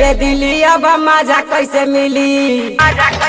गईले दिल्ली अब मजा कैसे मिली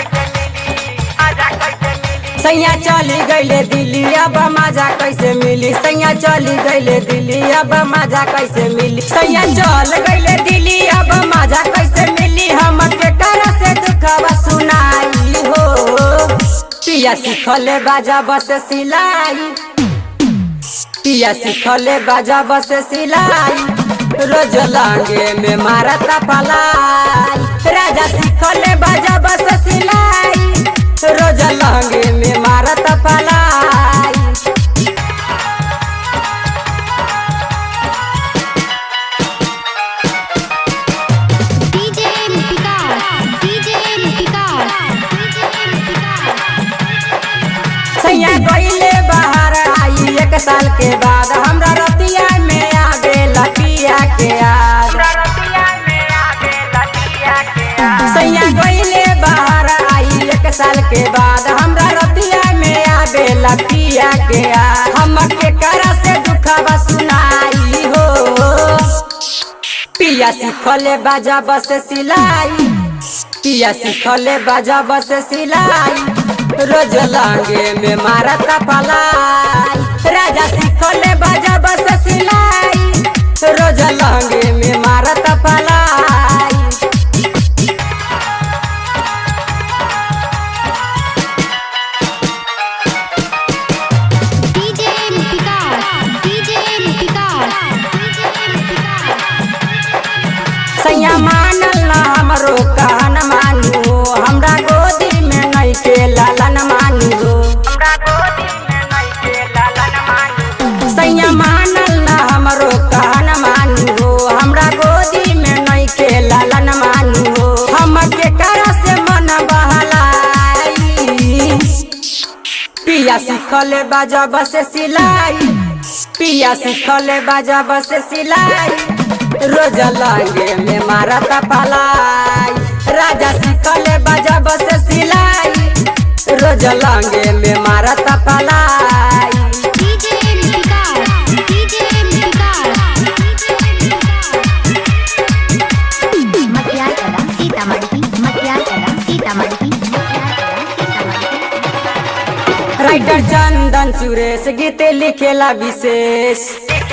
सैया चली गईले दिल्ली अब मजा कैसे मिली सैया चली गईले दिल्ली अब मजा कैसे मिली सैया चल गईले दिल्ली अब मजा कैसे मिली हम के कर से दुखवा सुनाई हो पिया सिखले बाजा बस सिलाई पिया सिखले बाजा बस सिलाई रोज लांगे में मारता पलाई राजा सिखले बाजा बस सिलाई रोज लांगे में मारता पलाई डीजे विकास डीजे विकास सैया गईले बाहर आई एक साल के बाद हमरा रतिया में आ गेला पिया के याद सैया गईले बाहर आई एक साल के बाद हमरा रतिया में आ गेला पिया के याद हम के करा से दुखवा सुनाई हो पिया सिखले बाजा बस सिलाई पिया सिखले बाजा बस सिलाई रोज लांगे में मारता पलाई राजा सिखले बाजा बस सिलाई रोज लांगे में मारता पलाई डीजे विकास डीजे विकास सैया मानल ना हमरो कहन मानू हमरा गोदी में नहीं के लालन मानू सैया मानल ना हमरो कहन मानू हमरा गोदी में नहीं के लालन मानू हम के कर से मन बहलाई पिया सिखले बाजा बस सिलाई पिया सिखले बाजा बस सिलाई रोज लागे में मारता पलाई राजा सिखले बाजा बस सिलाई रोज लागे में मारता पलाई डीजे विकास डीजे विकास मटियार कदम सीतामढ़ी मटियार कदम सीतामढ़ी मटियार कदम सीतामढ़ी राइटर चंदन सुरेश गीत लिखेला विशेष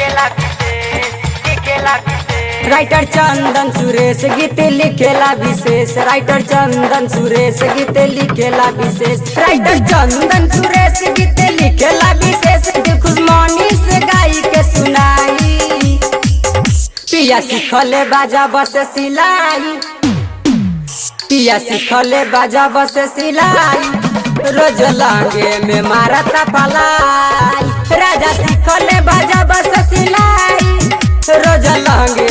राइटर चंदन सुरेश गीत लिखेला विशेष राइटर चंदन सुरेश गीत लिखेला विशेष राइटर चंदन सुरेश गीत लिखेला विशेष दिल खुशमानी से गाई के सुनाई पिया सिखले बाजा बस सिलाई पिया सिखले बाजा बस सिलाई रोज लांगे में मारता पलाई राजा सिखले बाजा बस सिलाई रोज लांगे